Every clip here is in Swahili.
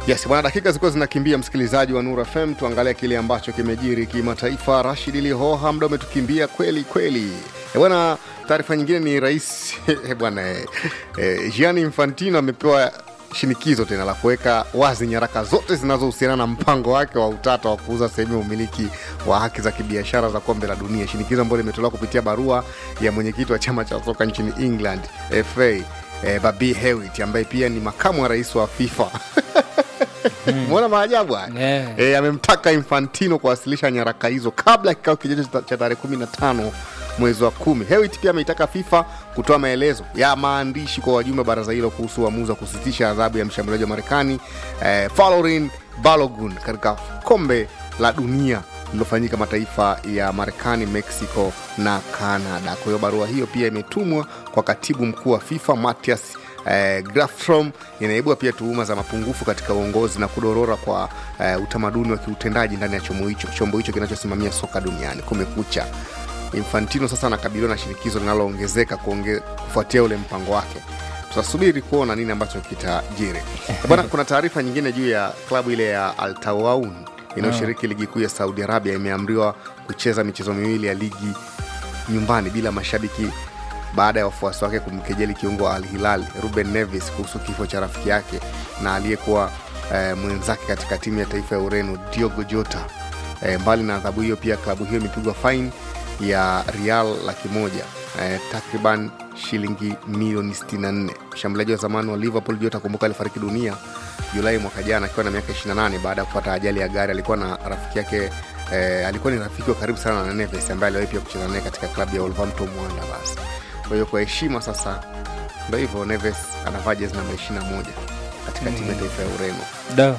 Yes, bwana, dakika zilikuwa zinakimbia, msikilizaji wa Nura FM, tuangalie kile ambacho kimejiri kimataifa. Rashid Lihoha, muda umetukimbia kweli kweli. Eh, bwana, taarifa nyingine ni rais eh, bwana eh, eh, Gianni Infantino amepewa shinikizo tena la kuweka wazi nyaraka zote zinazohusiana na mpango wake wa utata wa kuuza sehemu ya umiliki wa haki za kibiashara za kombe la dunia, shinikizo ambalo limetolewa kupitia barua ya mwenyekiti wa chama cha soka nchini England FA eh, Babi Hewitt ambaye pia ni makamu wa rais wa FIFA Mwona maajabu haya Yeah. e, amemtaka Infantino kuwasilisha nyaraka hizo kabla ya kikao kijacho cha- cha tarehe 15 mwezi wa kumi. Hewitt pia ameitaka FIFA kutoa maelezo ya maandishi kwa wajumbe wa baraza hilo kuhusu uamuzi wa kusitisha adhabu ya mshambuliaji wa Marekani eh, Falorin Balogun katika kombe la dunia lililofanyika mataifa ya Marekani, Mexico na Canada. Kwa hiyo barua hiyo pia imetumwa kwa katibu mkuu wa FIFA Matias eh, Grafstrom inaibua pia tuhuma za mapungufu katika uongozi na kudorora kwa eh, utamaduni wa kiutendaji ndani ya chombo hicho chombo hicho kinachosimamia soka duniani. Kumekucha, Infantino sasa anakabiliwa na shinikizo linaloongezeka kuonge, kufuatia ule mpango wake. Tutasubiri kuona nini ambacho kitajiri bwana. Kuna taarifa nyingine juu ya klabu ile ya Al Tawaun inayoshiriki ligi kuu ya Saudi Arabia imeamriwa kucheza michezo miwili ya ligi nyumbani bila mashabiki baada ya wafuasi wake kumkejeli kiungo wa Al Hilal Ruben Neves kuhusu kifo cha rafiki yake na aliyekuwa eh, mwenzake katika timu ya taifa ya Ureno Diogo Jota. Eh, mbali na adhabu hiyo, pia klabu hiyo imepigwa faini ya rial laki moja eh, takriban shilingi milioni 64. Mshambuliaji wa zamani wa Liverpool Jota, kumbuka, alifariki dunia Julai mwaka jana akiwa na miaka 28 baada ya kupata ajali ya gari. Alikuwa na rafiki yake eh, alikuwa ni rafiki wa karibu sana na Neves ambaye aliwahi pia kucheza naye katika klabu ya Wolverhampton Wanderers. Kwa hiyo kwa heshima sasa, ndo hivyo, Neves anavaa jezi namba 21 katika timu ya taifa ya Ureno. da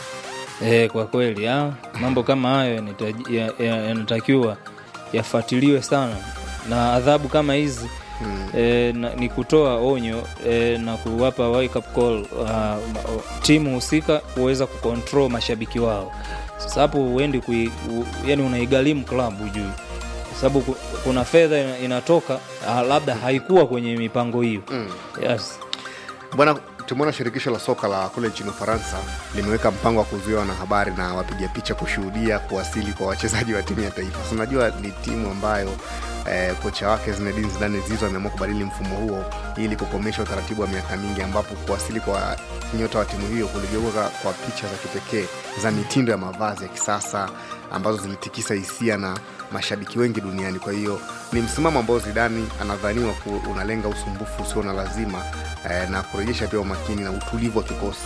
e, kwa kweli ha, mambo kama hayo yanahitaji- ya- ya- yanatakiwa yafuatiliwe sana na adhabu kama hizi Mm. e, na, ni kutoa onyo e, na kuwapa wake up call uh, ma- timu husika kuweza kucontrol mashabiki wao sasa hapo uendi kui, u, yani unaigharimu klabu ujui kwa sababu ku- kuna fedha ina- inatoka ah, labda haikuwa kwenye mipango hiyo Mm. yes. Bwana, tumeona shirikisho la soka la kule nchini Ufaransa limeweka mpango wa kuzuia wanahabari na wapiga picha kushuhudia kuwasili kwa wachezaji wa timu ya taifa. So, unajua ni timu ambayo eh, kocha wake Zinedine Zidane Zizou ameamua kubadili mfumo huo ili kukomesha utaratibu wa miaka mingi ambapo kuwasili kwa nyota wa timu hiyo kuligeuka kwa picha za kipekee za mitindo ya mavazi ya kisasa ambazo zilitikisa hisia na mashabiki wengi duniani. Kwa hiyo ni msimamo ambao Zidani anadhaniwa ku, unalenga usumbufu usio na lazima eh, na kurejesha pia umakini na utulivu wa kikosi.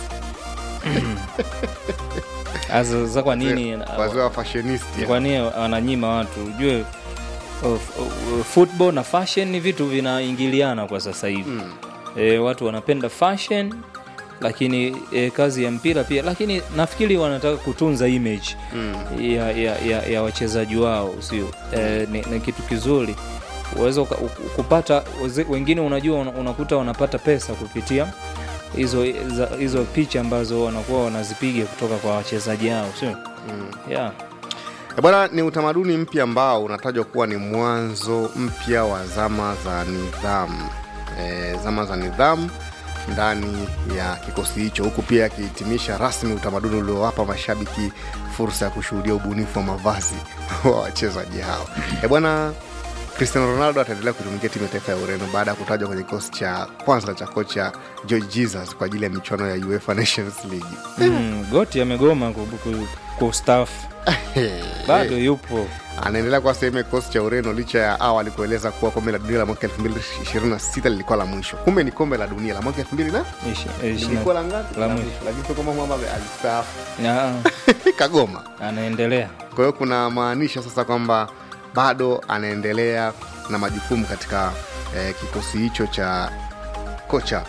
Asa, sasa kwa nini wazee wa fashionist kwa nini wananyima watu ujue uh, uh, football na fashion ni vitu vinaingiliana kwa sasa hivi Mm. e, watu wanapenda fashion lakini e, kazi ya mpira pia lakini nafikiri wanataka kutunza image Mm. ya, ya, ya, ya wachezaji wao sio e, ni, ni kitu kizuri uweza uka- u- kupata weze- wengine unajua una- unakuta wanapata pesa kupitia hizo za- hizo picha ambazo wanakuwa wanazipiga kutoka kwa wachezaji hao sio Mm. yeah. Eh, Bwana, ni utamaduni mpya ambao unatajwa kuwa ni mwanzo mpya wa zama za nidhamu e, zama za nidhamu ndani ya kikosi hicho, huku pia akihitimisha rasmi utamaduni uliowapa mashabiki fursa ya kushuhudia ubunifu wa mavazi wa wachezaji hao. E bwana, Cristiano Ronaldo ataendelea kutumikia timu ya taifa ya Ureno baada ya kutajwa kwenye kikosi cha kwanza cha kocha George Jesus kwa ajili ya michuano ya UEFA Nations League. mm, goti amegoma ku- ku- kustaafu bado yupo anaendelea kuwa sehemu ya kikosi cha Ureno licha ya awali kueleza kuwa kombe la dunia la mwaka 2026 lilikuwa la mwisho. Kumbe ni kombe la dunia la mwaka 2000 na Ishi- ishi- lilikuwa la ngapi? la La mwisho. mwisho. Lakini sio kama mwamba alistaafu Ah, kagoma. anaendelea Kwa hiyo kuna maanisha sasa kwamba bado anaendelea na majukumu katika eh, kikosi hicho cha kocha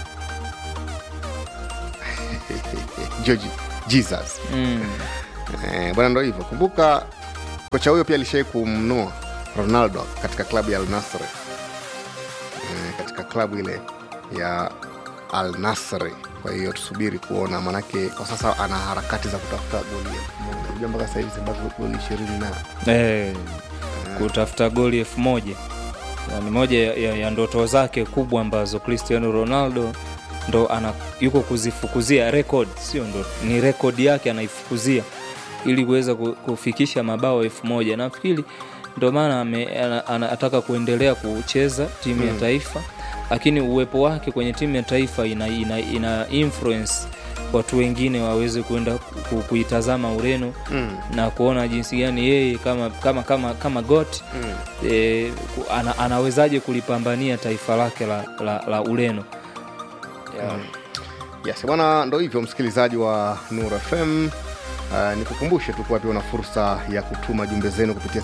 George Jesus. mm. Eh, bwana ndo hivyo kumbuka kocha huyo pia alishai kumnoa ronaldo katika klabu ya al Nassr eh, katika klabu ile ya al Nassr kwa hiyo tusubiri kuona manake kwa sasa ana harakati za kutafuta goli elfu moja unajua mpaka sasa hivi zimebaki goli ishirini na eh, kutafuta goli elfu moja Na ni moja ya, ya, ya ndoto zake kubwa ambazo cristiano ronaldo ndo ana, yuko kuzifukuzia record sio ndo ni rekodi yake anaifukuzia ili kuweza ku- kufikisha mabao elfu moja nafikiri ndo maana ame- ana- anataka kuendelea kucheza timu ya taifa lakini uwepo wake kwenye timu ya taifa ina, ina, ina influence watu wengine waweze kuenda ku- kuitazama ureno Mm. na kuona jinsi gani yeye kama kama kama kama got Mm. e, ana, anawezaje kulipambania taifa lake la, la, la ureno yeah. yes bwana ndo hivyo msikilizaji wa nur fm Uh, nikukumbushe tu kuwa pia una fursa ya kutuma jumbe zenu kupitia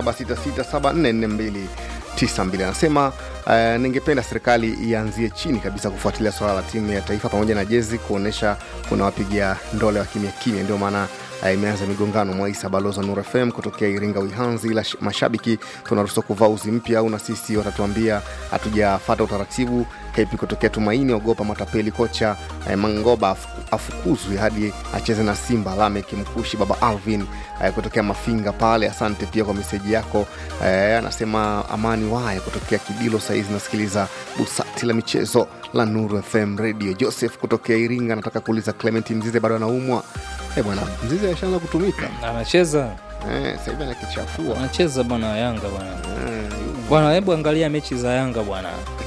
0766744292 anasema uh, ningependa serikali ianzie chini kabisa kufuatilia swala la timu ya taifa pamoja na jezi kuonyesha kuna wapiga ndole wa kimya kimya ndio maana uh, imeanza migongano mwaisa balozi wa nur fm kutokea iringa uihanzi ila sh- mashabiki tunaruhusiwa kuvaa uzi mpya au na sisi watatuambia hatujafata utaratibu hepi kutokea tumaini ogopa matapeli kocha eh, mangoba afu- afukuzwe hadi acheze na simba lamek mkushi baba alvin eh, kutokea mafinga pale asante pia kwa meseji yako eh, anasema amani waye kutokea kibilo saizi nasikiliza busati la michezo la nuru fm radio joseph kutokea iringa anataka kuuliza clement mzize bado anaumwa eh, bwana mzize ashaanza kutumika anacheza eh, sahivi anakichafua anacheza bwana yanga bwana eh, bwana hebu angalia mechi za yanga bwana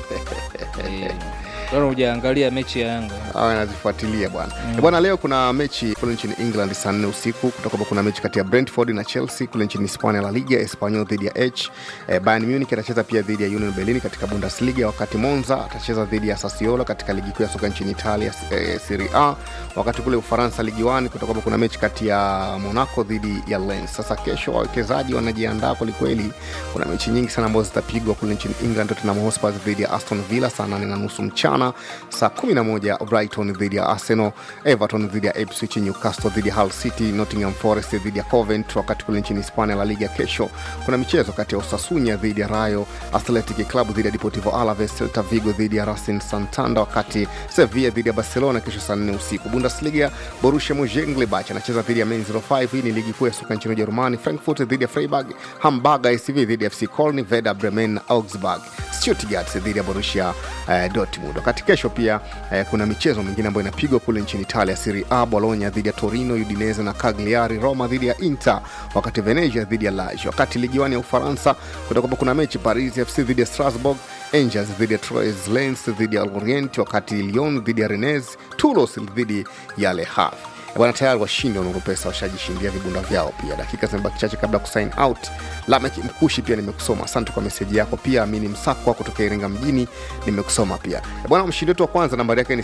Eh, bwana hujaangalia mechi ya yanga awe anazifuatilia bwana mm. bwana leo kuna mechi kule nchini england saa nne usiku kutakuwa kuna mechi kati ya brentford na chelsea kule nchini hispania la liga espanyol dhidi ya h eh, bayern munich atacheza pia dhidi ya union berlin katika bundesliga wakati monza atacheza dhidi ya sassuolo katika ligi kuu ya soka nchini italia eh, serie a wakati kule ufaransa ligi 1 kutakuwa kuna mechi kati ya monaco dhidi ya lens sasa kesho wawekezaji wanajiandaa kwelikweli kuna mechi nyingi sana ambazo zitapigwa kule nchini england tottenham hotspur dhidi ya aston villa saa 8 na nusu mchana saa 11 brighton dhidi ya arsenal everton dhidi ya ipswich newcastle dhidi ya hull city nottingham forest dhidi ya covent wakati kule nchini hispania la liga kesho kuna michezo kati ya osasunya dhidi ya rayo athletic club dhidi ya deportivo alaves celta vigo dhidi ya racing santander wakati sevilla dhidi ya barcelona kesho saa 4 usiku bundesliga borussia monchengladbach anacheza dhidi ya mainz 05 hii ni ligi kuu ya soka nchini ujerumani frankfurt dhidi ya freiburg hamburg acv dhidi ya fc coln veda bremen na augsburg stuttgart dhidi ya borussia eh, dortmund wakati kesho pia eh, kuna michezo mingine ambayo inapigwa kule nchini italia serie a bologna dhidi ya torino udinese na cagliari roma dhidi ya inter wakati venezia dhidi ya lage wakati ligiwani ya ufaransa kutakuwa kuna mechi paris fc dhidi ya strasbourg angels dhidi ya troyes lens dhidi ya lorient wakati lyon dhidi ya rennes toulos dhidi ya le havre bwana tayari washindi wa Nuru Pesa washajishindia vibunda vyao pia dakika zimebaki chache kabla ya kusign out lamek mkushi pia nimekusoma asante kwa meseji yako pia amini msakwa kutoka iringa mjini nimekusoma pia bwana mshindi wetu wa kwanza nambari yake ni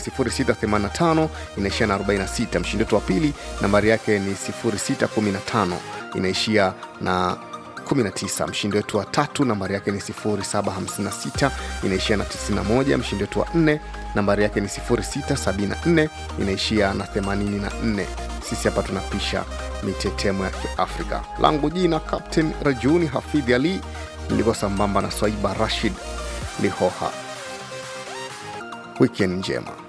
685 inaishia na 46 mshindi wetu wa pili nambari yake ni 615 inaishia na 19 mshindi wetu wa tatu nambari yake ni 756 inaishia na 91 mshindi wetu wa nne nambari yake ni 674 inaishia na 84 sisi hapa tunapisha mitetemo ya kiafrika langu jina captain rajuni hafidhi ali niliko sambamba na swaiba rashid lihoha wikendi njema